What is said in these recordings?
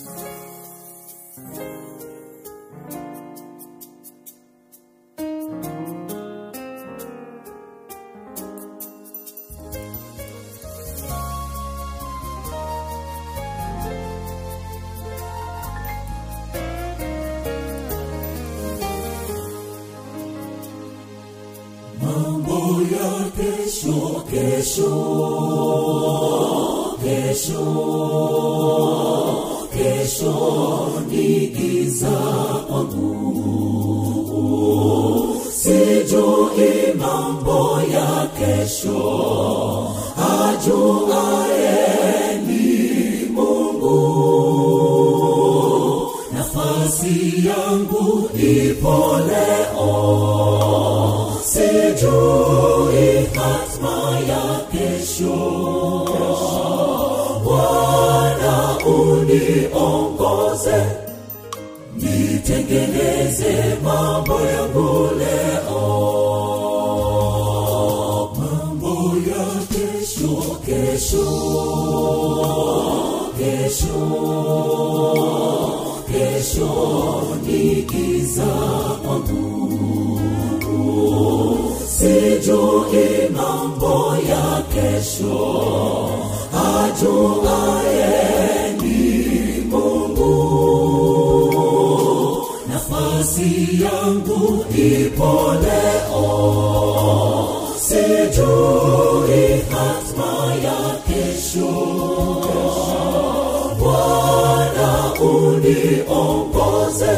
mambo ya kesho kesho kesho kesho ni giza kwangu sijui mambo ya kesho ajuaye ni mungu nafasi yangu ipo leo sijui hatma ya kesho bwana uniongoze nitengeneze mambo yangu leo mambo ya kesho kesho kesho kesho ni giza kwangu sijui mambo ya kesho ajuaye ni mungu nafasi yangu ipo leo sijui hatma ya kesho bwana uniongoze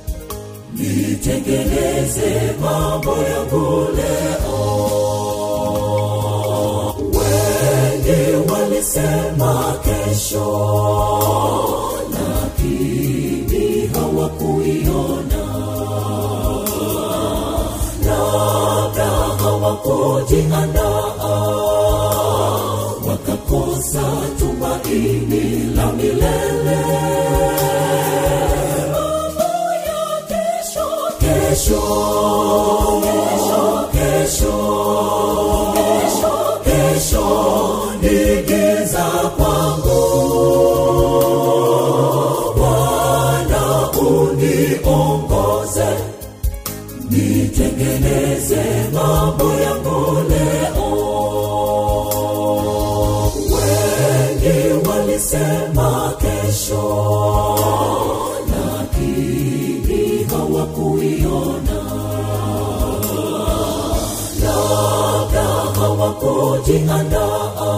nitengeneze mambo yangu leo wengi walisema kesho lakini hawakuiona labda hawakujiandaa wakakosa tumaini la milele kesho kesho kesho kesho ni giza kwangu bwana uniongoze nitengeneze mambo yangu leo wengi walisema kesho lakini hawakuiona labda hawakujiandaa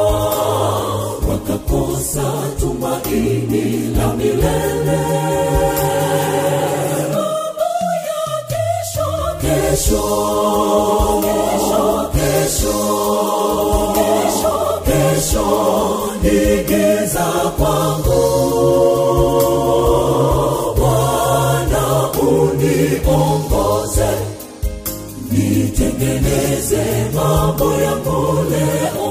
wakakosa tumaini la milele kesho kesho kesho kesho kesho ni giza kwangu bwana uniongoze nitengeneze mambo yangu leo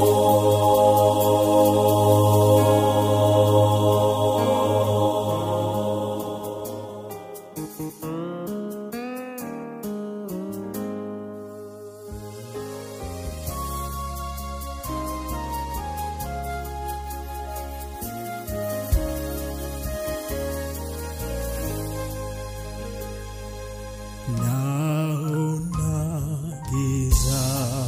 naona giza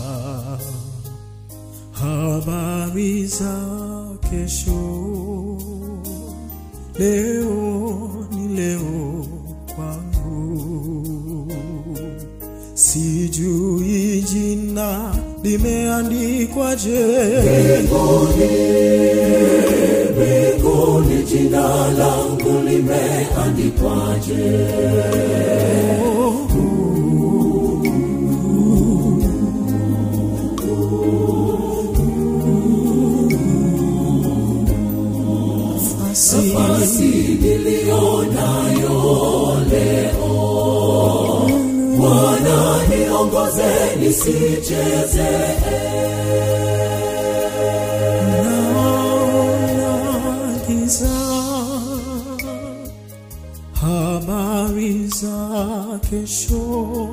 habari za kesho leo ni leo kwangu sijui jina limeandikwaje mbinguni jina langu limeandikwaje nafasi niliyonayo leo bwana niongoze nisicheze naona giza habari za kesho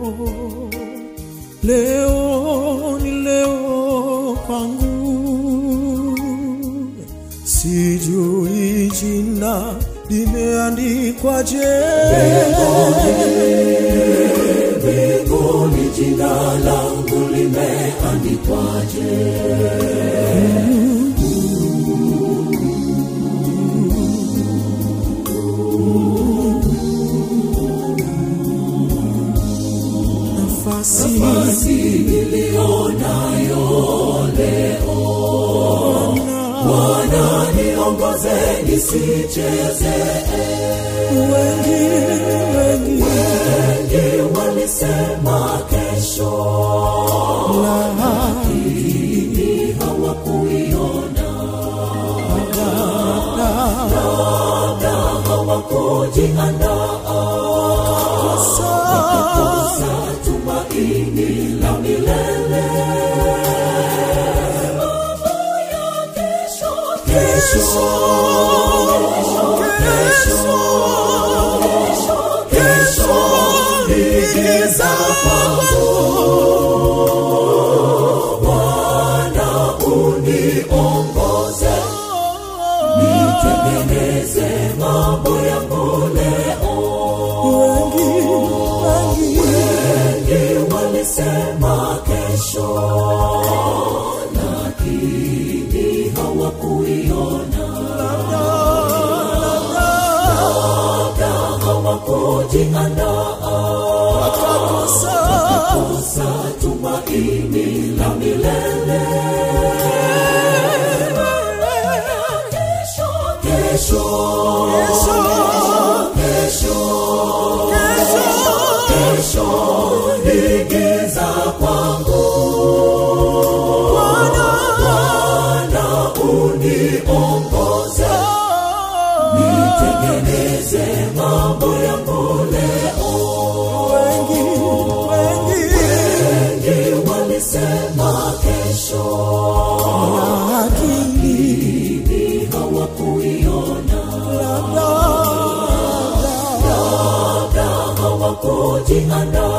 leo ni leo kwangu sijui jina limeandikwaje? mbinguni jina langu limeandikwaje Nafasi basi niliyonayo leo bwana niongoze nisicheze wengi wengi wengi walisema kesho lakini hawakuiona labda hawakujiandaa kosa tumaini la milele mambo ya kesho kesho kesho kesho ni giza kwangu Bwana uniongoze nitengeneze mambo yangu leo wengi wengi wengi walisema kesho lakini hawakuiona labda hawakujiandaa kosa tumaini la milele kesho kesho kesho kesho ni giza kwangu Bwana uniongoze nitengeneze mambo yangu leo wengi wengi wengi walisema kesho lakini lakini hawakuiona labda labda hawakujiandaa